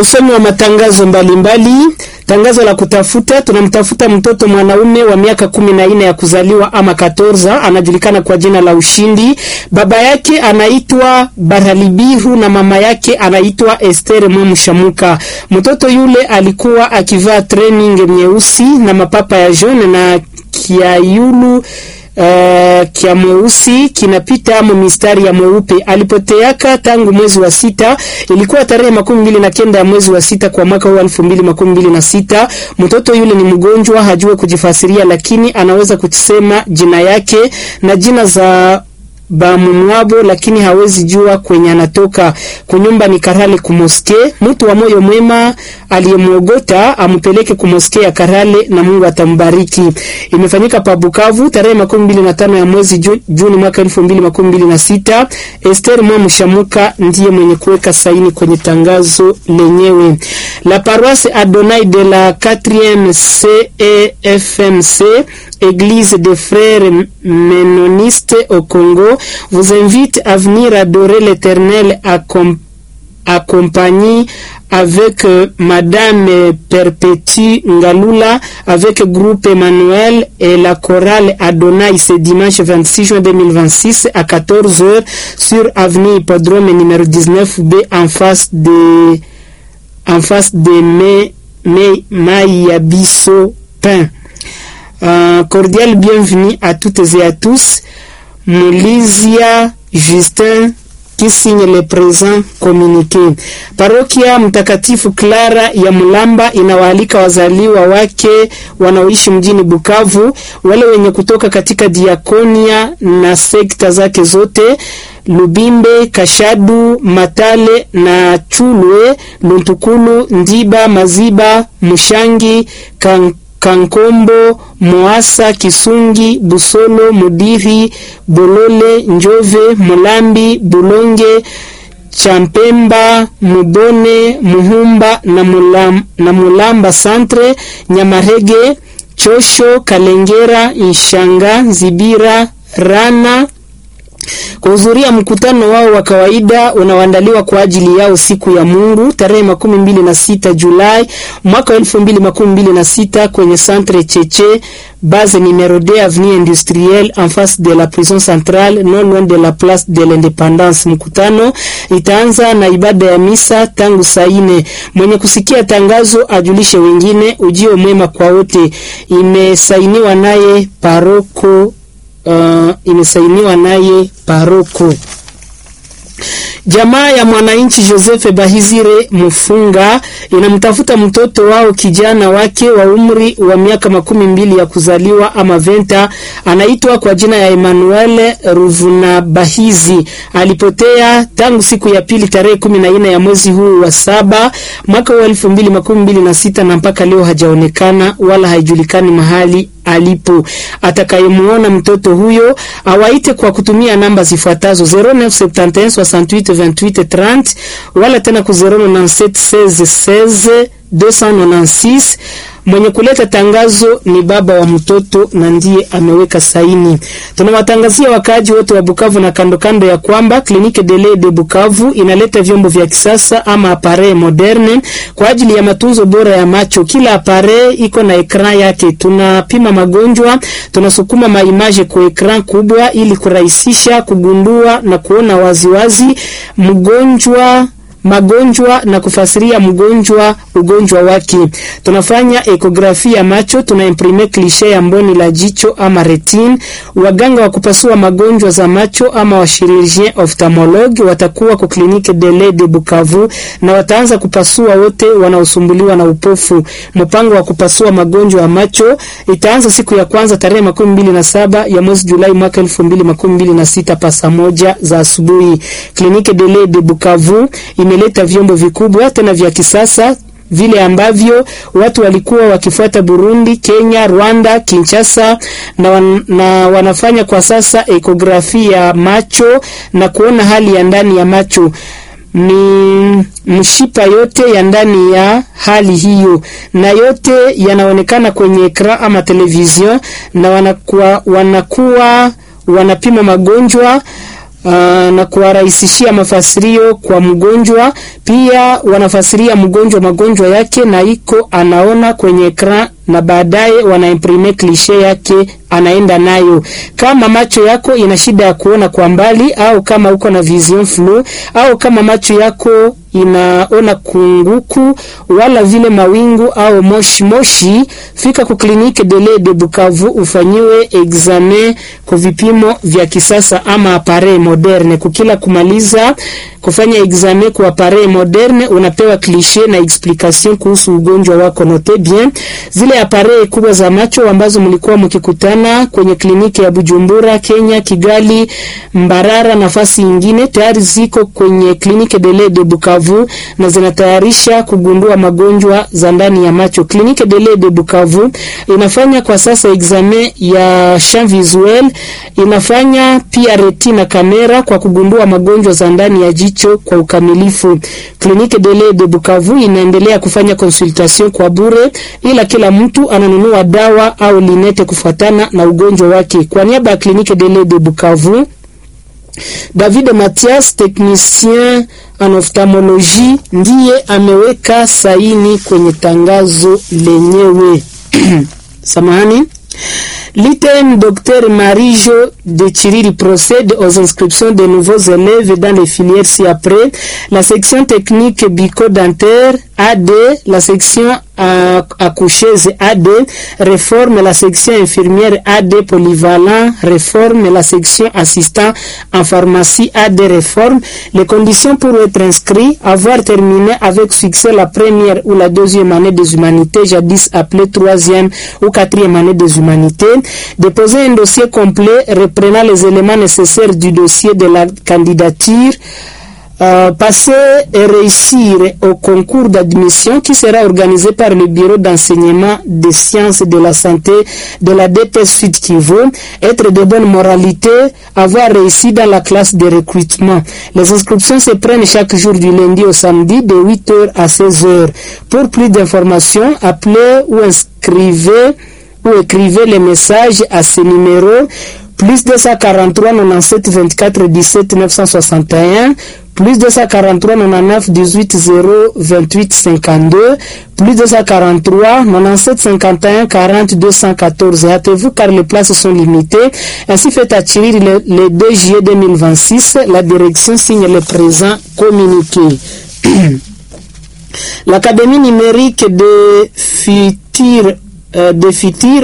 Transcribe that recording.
Usomi wa matangazo mbalimbali mbali. Tangazo la kutafuta, tunamtafuta mtoto mwanaume wa miaka kumi na nne ya kuzaliwa ama katorza, anajulikana kwa jina la Ushindi. Baba yake anaitwa Baralibiru na mama yake anaitwa Esther Mwamushamuka. Mtoto yule alikuwa akivaa training nyeusi na mapapa ya jaune na kiayulu Uh, kia mweusi kinapita amo mistari ya mweupe. Alipoteaka tangu mwezi wa sita, ilikuwa tarehe makumi mbili na kenda ya mwezi wa sita kwa mwaka huu elfu mbili makumi mbili na sita. Mtoto yule ni mgonjwa, hajue kujifasiria, lakini anaweza kusema jina yake na jina za bamumwabo lakini hawezi jua kwenye anatoka. Kunyumba ni Karale kumoske. Mtu wa moyo mwema aliyemwogota ampeleke kumoske ya Karale na Mungu atambariki. Imefanyika pa Bukavu tarehe makumi mbili na tano ya mwezi ju, Juni mwaka elfu mbili makumi mbili na sita. Esther Mwamushamuka ndiye mwenye kuweka saini kwenye tangazo lenyewe. La paroisse Adonai de la 4e CEFMC Église des frères ménonistes au Congo vous invite à venir adorer l'Éternel accompagné avec euh, Madame Perpétue Ngalula, avec groupe Emmanuel et la chorale Adonai ce dimanche 26 juin 2026 à 14h sur avenue Hippodrome numéro 19B en face de en face de May, May, Mayabiso Pain. Uh, cordial bienvenue à toutes et à tous. Mulizia Justin qui signe le présent communiqué. Parokia Mtakatifu Clara ya Mulamba inawaalika wazaliwa wake wanaoishi mjini Bukavu, wale wenye kutoka katika diakonia na sekta zake zote Lubimbe, Kashadu, Matale na Chulwe, Luntukulu, Ndiba, Maziba, Mushangi, kan Kankombo, Moasa, Kisungi, Busolo, Mudiri, Bolole, Njove, Mulambi, Bulonge, Champemba, Mubone, Muhumba na, Mulam, na Mulamba Centre, Nyamarege, Chosho, Kalengera, Inshanga, Zibira, Rana kuhudhuria mkutano wao wa kawaida unaoandaliwa kwa ajili yao siku ya Mungu tarehe makumi mbili na sita Julai mwaka elfu mbili makumi mbili na sita kwenye Centre Cheche base numero 2 avenue industrielle en face de la prison centrale non loin de la place de l'independance. Mkutano itaanza na ibada ya misa tangu saa nne. Mwenye kusikia tangazo ajulishe wengine. Ujio mwema kwa wote. Imesainiwa naye paroko Uh, imesainiwa naye paroko. Jamaa ya mwananchi Joseph Bahizire Mufunga inamtafuta mtoto wao kijana wake wa umri wa miaka makumi mbili ya kuzaliwa ama venta, anaitwa kwa jina ya Emmanuel Ruvuna Bahizi. Alipotea tangu siku ya pili tarehe kumi na nne ya mwezi huu wa saba mwaka wa elfu mbili makumi mbili na sita na mpaka leo hajaonekana wala haijulikani mahali alipo. Atakayemuona mtoto huyo awaite kwa kutumia namba zifuatazo 0971 68 28 30 wala tena ku 097 16 16 296. Mwenye kuleta tangazo ni baba wa mtoto na ndiye ameweka saini. Tunawatangazia wakaaji wote wa Bukavu na kando kando ya kwamba Clinique de lait de Bukavu inaleta vyombo vya kisasa ama appareil moderne kwa ajili ya matunzo bora ya macho. Kila appareil iko na ekran yake. Tunapima magonjwa, tunasukuma maimaje kwa ekran kubwa ili kurahisisha kugundua na kuona waziwazi mgonjwa magonjwa na kufasiria mgonjwa ugonjwa wake. Tunafanya ekografi ya macho, tuna imprime klishe ya mboni la jicho ama retin. Waganga wa kupasua magonjwa za macho ama wa chirurgien ophthalmologue watakuwa kwa klinike de lait de Bukavu na wataanza kupasua wote wanaosumbuliwa na upofu. Mpango wa kupasua magonjwa ya macho itaanza siku ya kwanza tarehe makumi mbili na saba ya mwezi Julai mwaka elfu mbili makumi mbili na sita pa saa moja za asubuhi. Klinike de lait de Bukavu imeleta vyombo vikubwa tena vya kisasa vile ambavyo watu walikuwa wakifuata Burundi, Kenya, Rwanda, Kinshasa na, wan, na wanafanya kwa sasa ekografi ya macho na kuona hali ya ndani ya macho ni mshipa yote ya ndani ya hali hiyo, na yote yanaonekana kwenye ekran ama television, na wanakuwa, wanakuwa wanapima magonjwa Uh, na kuwarahisishia mafasirio kwa mgonjwa. Pia wanafasiria mgonjwa magonjwa yake na iko anaona kwenye ekran, na baadaye wanaimprime klishe yake anaenda nayo. Kama macho yako ina shida ya kuona kwa mbali, au kama uko na vision flu, au kama macho yako inaona kunguku wala vile mawingu au moshi moshi, fika ku kliniki Dele de Bukavu ufanyiwe examen kwa vipimo vya kisasa ama appareil moderne. Kukila kumaliza kufanya examen kwa appareil moderne, unapewa cliche na explication kuhusu ugonjwa wako. Note bien zile appareil kubwa za macho ambazo mlikuwa mkikutana kwenye kliniki ya Bujumbura, Kenya, Kigali, Mbarara, nafasi nyingine tayari ziko kwenye kliniki Dele de Bukavu na zinatayarisha kugundua magonjwa za ndani ya macho. Kliniki Dele de Bukavu inafanya kwa sasa examen ya champ visuel, inafanya pia retina kamera kwa kugundua magonjwa za ndani ya jicho kwa ukamilifu. Kliniki Dele de Bukavu inaendelea kufanya consultation kwa bure, ila kila mtu ananunua dawa au linete kufuatana na ugonjwa wake. Kwa niaba ya Kliniki Dele de Bukavu, David Mathias, technicien en ophthalmologie, ndiye ameweka saini kwenye tangazo lenyewe. Samahani. L'item Dr Marie-Jo de Chiriri procède aux inscriptions de nouveaux élèves dans les filières ci-après. La section technique bico-dentaire AD, la section accoucheuse AD, réforme la section infirmière AD polyvalent, réforme la section assistant en pharmacie AD, réforme. Les conditions pour être inscrit, avoir terminé avec succès la première ou la deuxième année des humanités, jadis appelée troisième ou quatrième année des humanités, déposer un dossier complet reprenant les éléments nécessaires du dossier de la candidature, euh, passer et réussir au concours d'admission qui sera organisé par le Bureau d'enseignement des sciences de la santé de la DP Sud Kivu, être de bonne moralité, avoir réussi dans la classe de recrutement. Les inscriptions se prennent chaque jour du lundi au samedi de 8h à 16h. Pour plus d'informations, appelez ou inscrivez ou écrivez les messages à ce numéro plus 243 97 24 17 961 plus 243 99 18 0 28 52 plus 243 97 51 40 214. Hâtez-vous car les places sont limitées. Ainsi fait à Chiriri le, le 2 juillet 2026. La direction signe le présent communiqué. L'Académie numérique de futur euh, de futur